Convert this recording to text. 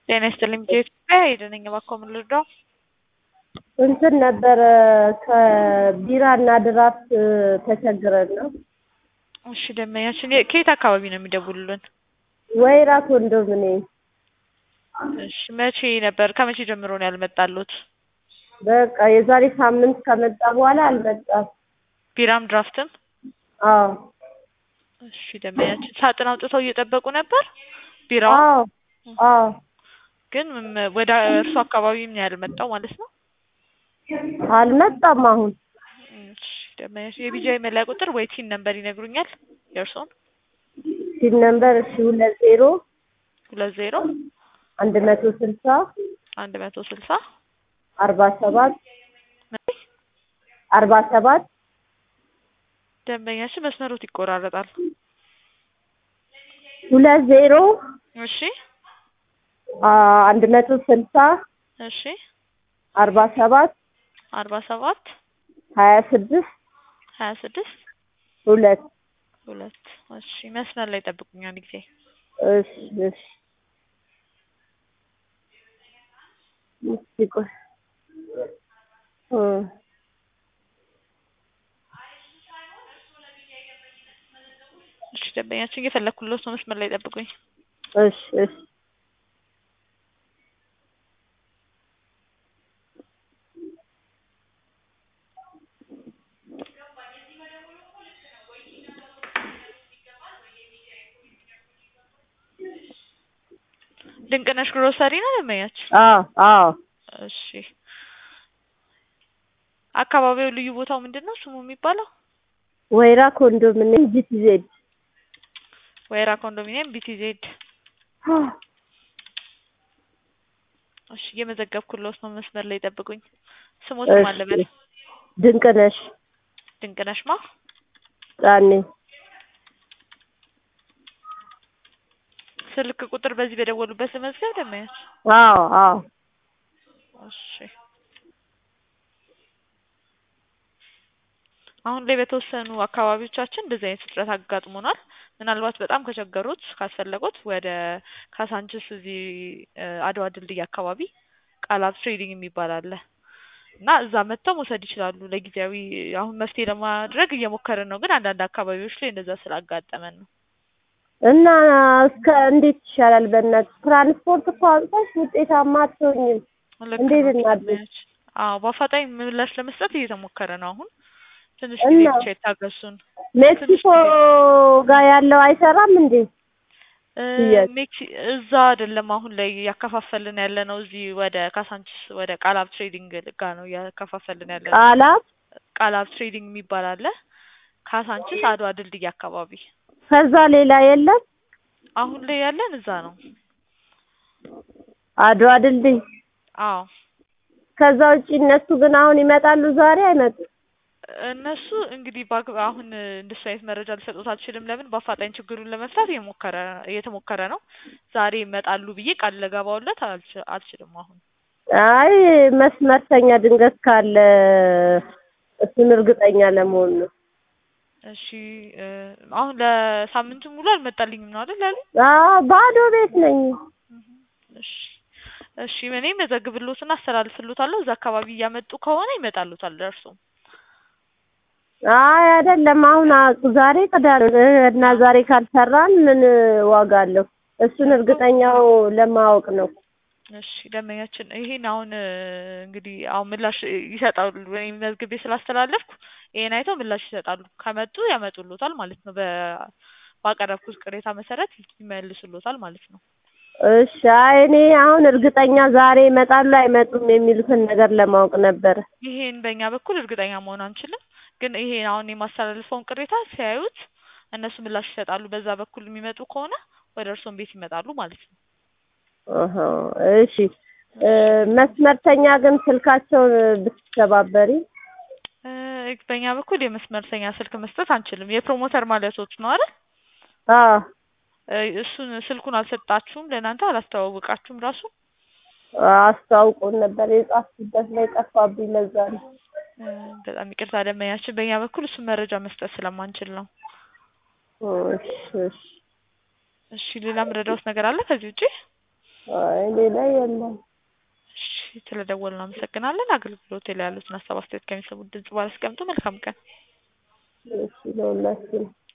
ጤና ይስጥልኝ ኢትዮጵያ ሄደነኝ እባክዎ ምን ልርዳው? እንትን ነበረ ከቢራ እና ድራፍት ተቸግረን ነው። እሺ ደንበኛችን የ- ከየት አካባቢ ነው የሚደውሉልን? ወይራ ኮንዶሚኒየም እሺ መቼ ነበር ከመቼ ጀምሮ ነው ያልመጣሉት? በቃ የዛሬ ሳምንት ከመጣ በኋላ አልመጣም። ቢራም ድራፍትም? አዎ እሺ ደንበኛችን ሳጥን አውጥተው እየጠበቁ ነበር? ቢራው አዎ አዎ ግን ም- ወደ እርሱ አካባቢ ነው ያልመጣው ማለት ነው? አልመጣም አሁን እሺ ደንበኛችን የቢጃይ መለያ ቁጥር ወይ ቲን ነምበር ይነግሩኛል የእርስዎን? ሲል ነምበር እሺ ሁለት ዜሮ ሁለት ዜሮ አንድ መቶ ስልሳ አንድ መቶ ስልሳ አርባ ሰባት አርባ ሰባት ደንበኛችን መስመሮት ይቆራረጣል። ሁለት ዜሮ እሺ አ- አንድ መቶ ስልሳ እሺ አርባ ሰባት አርባ ሰባት ሀያ ስድስት ሀያ ስድስት ሁለት ሁለት እሺ መስመር ላይ ጠብቁኝ አንድ ጊዜ እሺ እሺ እስኪ ቆይ እ እሺ ደንበኛችን እየፈለኩለት ነው መስመር ላይ ጠብቁኝ እሺ እሺ ድንቅነሽ ግሮሰሪ ነው ደንበኛችን? አዎ አዎ እሺ አካባቢው ልዩ ቦታው ምንድን ነው ስሙ የሚባለው? ወይራ ኮንዶሚኒየም ጂቲዜድ ወይራ ኮንዶሚኒየም ቢቲዜድ እሺ እየመዘገብኩለት ነው መስመር ላይ ጠብቁኝ ስሞት ማን ልበል? ድንቅነሽ ድንቅነሽ ማ ጫኔ ስልክ ቁጥር በዚህ በደወሉበት ልመዝገብ ደንበኛችን? አዎ አዎ እሺ አሁን ላይ በተወሰኑ አካባቢዎቻችን እንደዚህ አይነት እጥረት አጋጥሞናል። ምናልባት በጣም ከቸገሩት ካስፈለጉት ወደ ካሳንችስ እዚህ እ አድዋ ድልድይ አካባቢ ቃላት ትሬዲንግ የሚባል አለ እና እዛ መጥተው መውሰድ ይችላሉ። ለጊዜያዊ አሁን መፍትሄ ለማድረግ እየሞከርን ነው፣ ግን አንዳንድ አካባቢዎች ላይ እንደዛ ስላጋጠመን ነው። እና እስከ እንዴት ይሻላል? በእናትህ ትራንስፖርት እኮ አውጥተሽ ውጤታማ አትሆኝም። ልክ እንዴት ነው እናድርግ? ደንበኛችን። አዎ በአፋጣኝ ምላሽ ለመስጠት እየተሞከረ ነው አሁን ትንሽ እና ጊዜ ብቻ ይታገሱን። ሜክሲኮ ጋር ያለው አይሰራም እንዴ? እ ሽያጭ ሜክሲ እዛ አይደለም አሁን ላይ እያከፋፈልን ያለ ነው። እዚህ ወደ ካሳንችስ ወደ ቃላብ ትሬዲንግ ጋር ነው እያከፋፈልን ያለ ነው። ቃላት ቃላብ ትሬዲንግ የሚባል አለ ካሳንችስ አድዋ ድልድይ አካባቢ። ከዛ ሌላ የለም። አሁን ላይ ያለን እዛ ነው። አድዋ ድልድይ አዎ ከዛ ውጪ እነሱ ግን አሁን ይመጣሉ፣ ዛሬ አይመጡም። እነሱ እንግዲህ በአግባ አሁን እንደሱ አይነት መረጃ ልሰጡት አልችልም። ለምን በአፋጣኝ ችግሩን ለመፍታት እየሞከረ እየተሞከረ ነው። ዛሬ ይመጣሉ ብዬ ቃል ልገባውለት አልች- አልችልም አሁን አይ መስመርተኛ ድንገት ካለ እሱን እርግጠኛ ለመሆን ነው። እሺ እ አሁን ለሳምንቱ ሙሉ አልመጣልኝም ነው አይደል ያሉኝ? አዎ ባዶ ቤት ነኝ። እሺ እሺ እኔ መዘግብሎትና አስተላልፍሎታለሁ። እዛ አካባቢ እያመጡ ከሆነ ይመጣሉታል ደርሶም አይ አይደለም፣ አሁን አ- ዛሬ ቅዳሜ እና ዛሬ ካልሰራን ምን ዋጋ አለው? እሱን እርግጠኛው ለማወቅ ነው። እሺ ደንበኛችን ይሄን አሁን እ እንግዲህ አሁን ምላሽ ይሰጣሉ። እኔ መዝግቤ ስላስተላለፍኩ ይሄን አይተው ምላሽ ይሰጣሉ። ከመጡ ያመጡሎታል ማለት ነው። በ ባቀረብኩት ቅሬታ መሰረት ይመልሱሎታል ማለት ነው። እሺ አይ እኔ አሁን እርግጠኛ ዛሬ ይመጣሉ አይመጡም የሚሉትን ነገር ለማወቅ ነበረ። ይሄን በእኛ በኩል እርግጠኛ መሆን አንችልም፣ ግን ይሄ አሁን የማስተላልፈውን ቅሬታ ሲያዩት እነሱ ምላሽ ይሰጣሉ። በዛ በኩል የሚመጡ ከሆነ ወደ እርስዎም ቤት ይመጣሉ ማለት ነው። አሀ እሺ እ መስመርተኛ ግን ስልካቸውን ብትተባበሪ እ በእኛ በኩል የመስመርተኛ ስልክ መስጠት አንችልም። የፕሮሞተር ማለቶች ነው አይደል? አዎ እ እሱን ስልኩን አልሰጣችሁም፣ ለእናንተ አላስተዋወቃችሁም ራሱ አስተዋውቆን ነበር የጻፍኩበት ላይ ጠፋብኝ። ለዛ ነው። እ በጣም ይቅርታ ደንበኛችን፣ በእኛ በኩል እሱን መረጃ መስጠት ስለማንችል ነው። እሺ እሺ እሺ ሌላ ምረዳውት ነገር አለ ከዚህ ውጪ? አይ ሌላ የለም። እሺ ስለደወልን አመሰግናለን። አገልግሎት ላይ ያሉትን ሀሳብ አስተያየት ከሚሰሙት ድምጽ ባላስቀምጡ መልካም ቀን። እሺ ለሁላችን